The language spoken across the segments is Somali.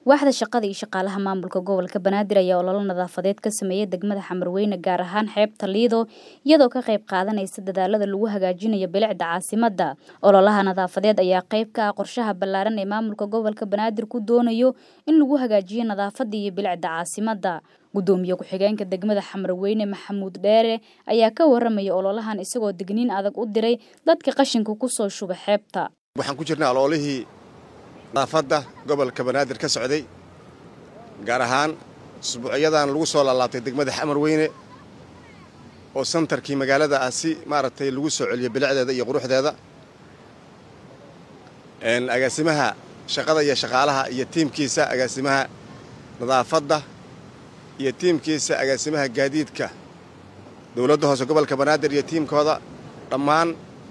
waaxda shaqada iyo shaqaalaha maamulka gobolka banaadir ayaa ololo nadaafadeed ka sameeyay degmada xamarweyne gaar ahaan xeebta liido iyadoo ka qayb qaadanaysa dadaalada lagu hagaajinayo bilicda caasimada ololaha nadaafadeed ayaa qayb ka ah qorshaha ballaaran ee maamulka gobolka banaadir ku doonayo in lagu hagaajiyo nadaafada iyo bilicda caasimada gudoomiye ku-xigeenka degmada xamarweyne maxamuud dheere ayaa ka waramaya ololahan isagoo degniin adag u diray dadka qashinka kusoo shuba xeebta waxaan ku jirnaa oloolihii nadaafadda gobolka banaadir ka socday gaar ahaan usbuucyadan lagu soo laalaabtay degmada xamarweyne oo santarkii magaalada ah si maaragtay lagu soo celiyo bilicdeeda iyo quruxdeeda agaasimaha shaqada iyo shaqaalaha iyo tiimkiisa agaasimaha nadaafadda iyo tiimkiisa agaasimaha gaadiidka dowladda hoose gobolka banaadir iyo tiimkooda dhammaan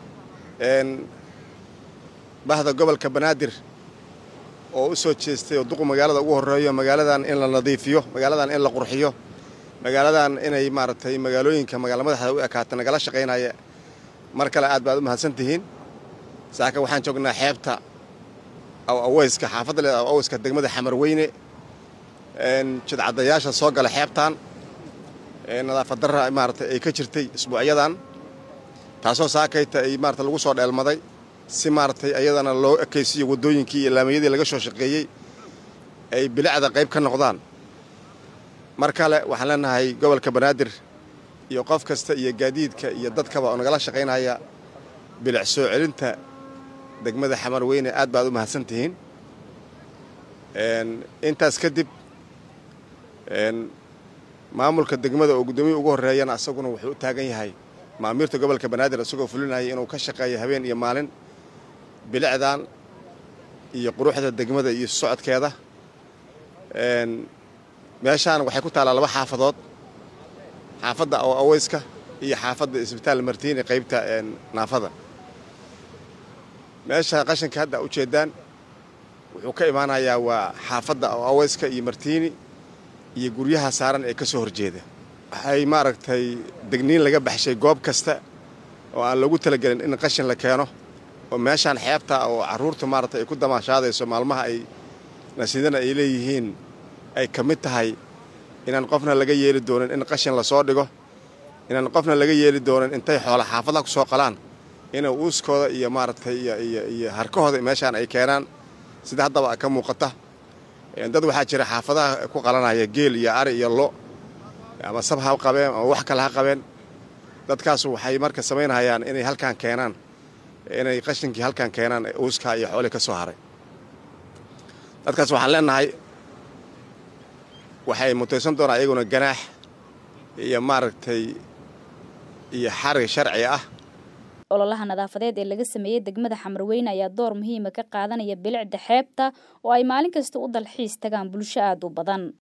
bahda gobolka banaadir oo u soo jeestay oo duqu magaalada ugu horreeyo magaaladan in la nadiifiyo magaaladan in la qurxiyo magaaladan inay maaragtay magaalooyinka magaala madaxda u ekaata nagala shaqaynaya mar kale aad baad u mahadsan tihiin saaka waxaan joognaa xeebta aw aweyska xaafadda leeda aw aweyska degmada xamarweyne jidcadayaasha soo gala xeebtan nadaafad darra maaragtay ay ka jirtay isbuucyadan taasoo saakayta ay maarata lagu soo dheelmaday si maaragtay ayadana loo ekaysiiyo waddooyinkii iyo laamayadii laga soo shaqeeyey ay bilicda qayb ka noqdaan mar kale waxaan leenahay gobolka banaadir iyo qof kasta iyo gaadiidka iyo dadkaba oo nagala shaqaynaya bilic soo celinta degmada xamarweyne aad baad u mahadsan tihiin intaas kadib maamulka degmada oo guddoomiya ugu horreeyana asaguna wuxuu u taagan yahay maamiirta gobolka banaadir isagoo fulinaya inuu ka shaqeeyo habeen iyo maalin bilicdan iyo quruxda degmada iyo socodkeeda meeshaan waxay ku taallaa laba xaafadood xaafadda aw aweyska iyo xaafadda isbitaal martiini qaybta naafada meesha qashinka hadda ujeeddaan wuxuu ka imaanayaa waa xaafadda aw aweyska iyo martiini iyo guryaha saaran ee ka soo horjeeda waxay maaragtay degniin laga baxshay goob kasta oo aan loogu talagelin in qashin la keeno oo meeshaan xeebta oo carruurta maaragtay ay ku damaashaadayso maalmaha ay nasiidana ay leeyihiin ay ka mid tahay inaan qofna laga yeeli doonin in qashin lasoo dhigo inaan qofna laga yeeli doonin intay xoola xaafadaha ku soo qalaan inay uuskooda iyo maaragtay iyo harkahooda meeshaan ay keenaan sida haddaba ka muuqata dad waxaa jira xaafadaha ku qalanaya geel iyo ari iyo lo ama sab ha qabeen ama wax kale ha qabeen dadkaas waxay marka samaynayaan inay halkaan keenaan inay qashinkii halkaan keenaan uuskaa iyo xoolii ka soo haray dadkaas waxaan leenahay waxay mutaysan doonaa iyaguna ganaax iyo maaragtay iyo xarig sharci ah ololaha nadaafadeed ee laga sameeyey degmada xamarweyne ayaa door muhiima ka qaadanaya bilicda xeebta oo ay maalin kasta u dalxiis tagaan bulsho aad u badan